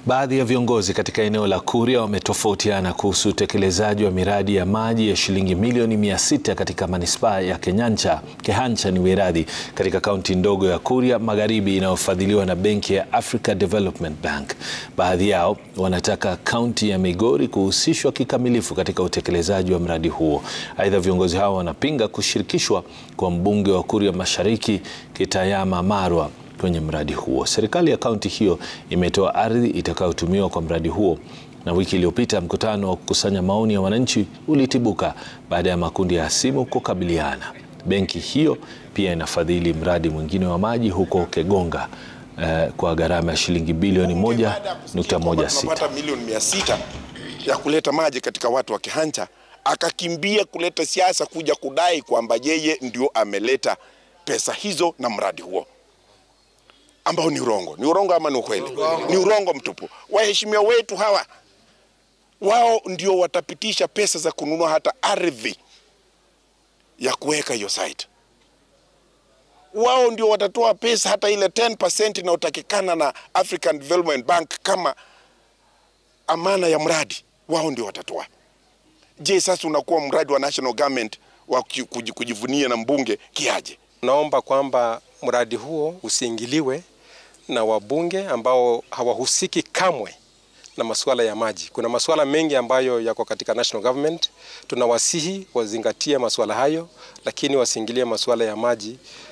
Baadhi ya viongozi katika eneo la Kuria wametofautiana kuhusu utekelezaji wa miradi ya maji ya shilingi milioni mia sita katika manispaa ya Kenyancha, Kehancha ni wiradhi katika kaunti ndogo ya Kuria Magharibi inayofadhiliwa na benki ya Africa Development Bank. Baadhi yao wanataka kaunti ya Migori kuhusishwa kikamilifu katika utekelezaji wa mradi huo. Aidha, viongozi hao wanapinga kushirikishwa kwa mbunge wa Kuria Mashariki Kitayama Marwa kwenye mradi huo. Serikali ya kaunti hiyo imetoa ardhi itakayotumiwa kwa mradi huo, na wiki iliyopita mkutano wa kukusanya maoni ya wananchi ulitibuka baada ya makundi ya hasimu kukabiliana. Benki hiyo pia inafadhili mradi mwingine wa maji huko Kegonga eh, kwa gharama ya shilingi bilioni moja nukta moja sita. Tunapata milioni mia sita ya kuleta maji katika watu wa Kehancha, akakimbia kuleta siasa kuja kudai kwamba yeye ndio ameleta pesa hizo na mradi huo ambao ni urongo. Ni urongo ama ni ukweli? Ni urongo mtupu. Waheshimiwa wetu hawa wao ndio watapitisha pesa za kununua hata ardhi ya kuweka hiyo site. Wao ndio watatoa pesa hata ile 10% inayotakikana na African Development Bank kama amana ya mradi, wao ndio watatoa. Je, sasa unakuwa mradi wa national government wa kujivunia na mbunge kiaje? Naomba kwamba mradi huo usiingiliwe na wabunge ambao hawahusiki kamwe na masuala ya maji. Kuna masuala mengi ambayo yako katika national government. Tunawasihi wazingatie masuala hayo, lakini wasiingilie masuala ya maji